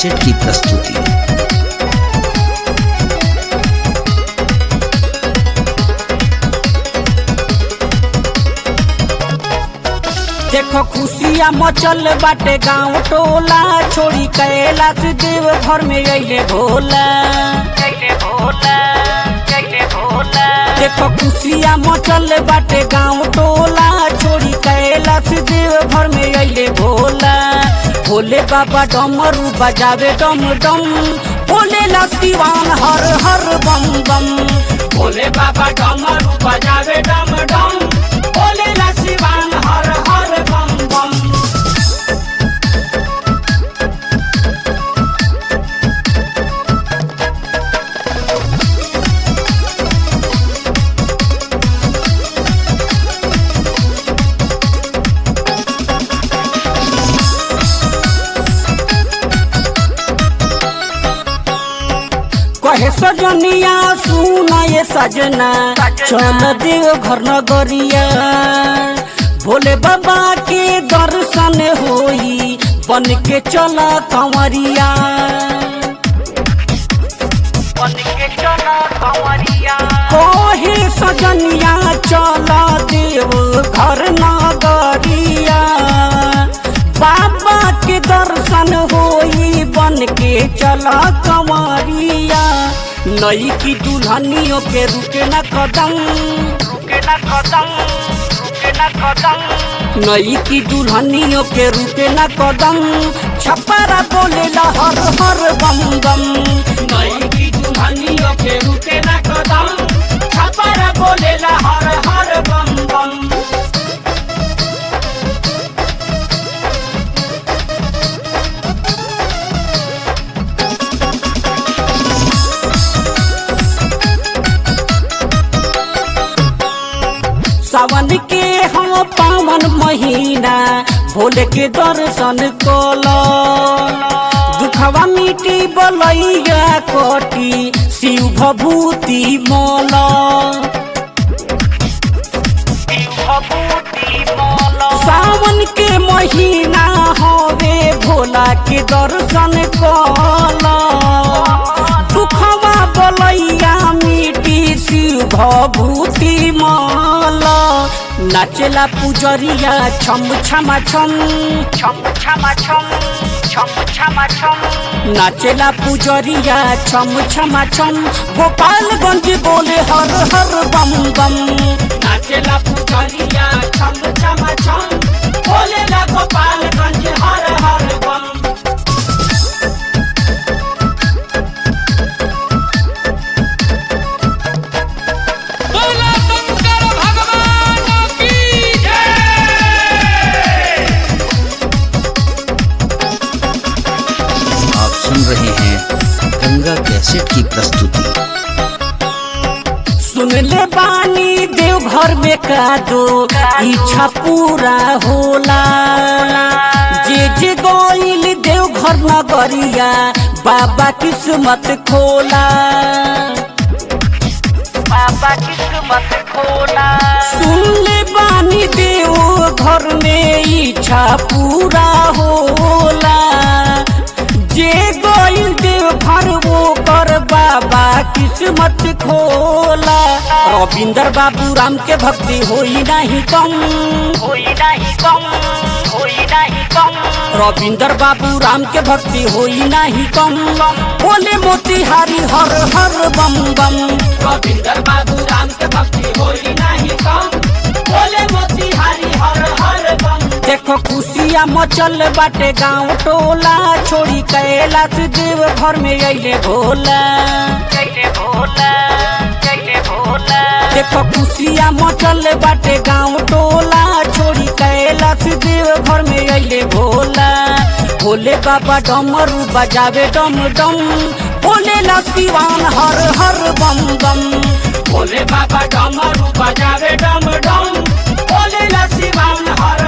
cassette की प्रस्तुति देखो खुशिया मचल बाटे गांव टोला छोड़ी कैलाश देव घर में अइले भोला देखो खुशिया मचल बाटे गांव टोला छोड़ी कैलाश देव घर में अइले भोला भोले बाबा डमरू बजावे डम डम भोले ला सिवान हर हर बम बम भोले बाबा डमरू बजावे डम डम भोले ला सिवान हर हर बम बम कहे सजनिया सुना ये सजना चल देव घर नगरिया भोले बाबा के दर्शन होई बन के चल कंवरिया बन के चल कंवरिया कहे सजनिया चल देव घर नगरिया बाबा के दर्शन होई बन के चला कंवरिया नई की दुल्हनियों के रुके न कदम रुके न कदम रुके न कदम नई की दुल्हनियों के रुके न कदम छपरा बोले ला हर हर बम बम नई की दुल्हनियों के रुके न कदम छपरा बोले ला हर हर बम बम सावन के हम पावन महीना भोले के दर्शन कल दुखवा मिटी बलैया कटी शिव भभूति मल सावन के महीना हवे भोला के दर्शन कल दुखवा बलैया मिटी शिव भभूति मल नाचेला पुजरिया छम छमा छम छम छमा छम छम छमा छम नाचेला पुजरिया छम छमा छम गोपालगंज बोले हर हर बम बम नाचेला पुजरिया छम छमा छम बोले ला गोपालगंज हर हर बम बोला शंकर भगवान की जय आप सुन रहे हैं गंगा कैसेट की प्रस्तुति सुन ले बानी देव घर में का दो इच्छा पूरा होला जे जे गोइल देव घर नगरिया बाबा किस्मत खोला बाबा किस्मत खोला सुन ले बानी देव घर में इच्छा पूरा होला जे गोइल देव घर वो कर बाबा किस्मत खोला रविंदर बाबू राम के भक्ति होई नहीं कम होई नहीं कम होई नहीं कम रविंदर बाबू राम के भक्ति होई नहीं कम बोले मोतिहारी हर हर बम बम रविंदर बाबू राम के भक्ति होई नहीं कम बोले मोतिहारी हर हर बम देखो खुशिया मचल बाटे गांव टोला छोड़ी कैलाश देव घर में अइले भोला अइले भोला अइले भोला देखो खुशिया मचल बाटे गांव टोला छोड़ी कैलाश देव घर में अइले भोला भोले बाबा डमरू बजावे डम डम भोले ला सिवान हर हर बम बम भोले बाबा डमरू बजावे डम डम भोले ला सिवान हर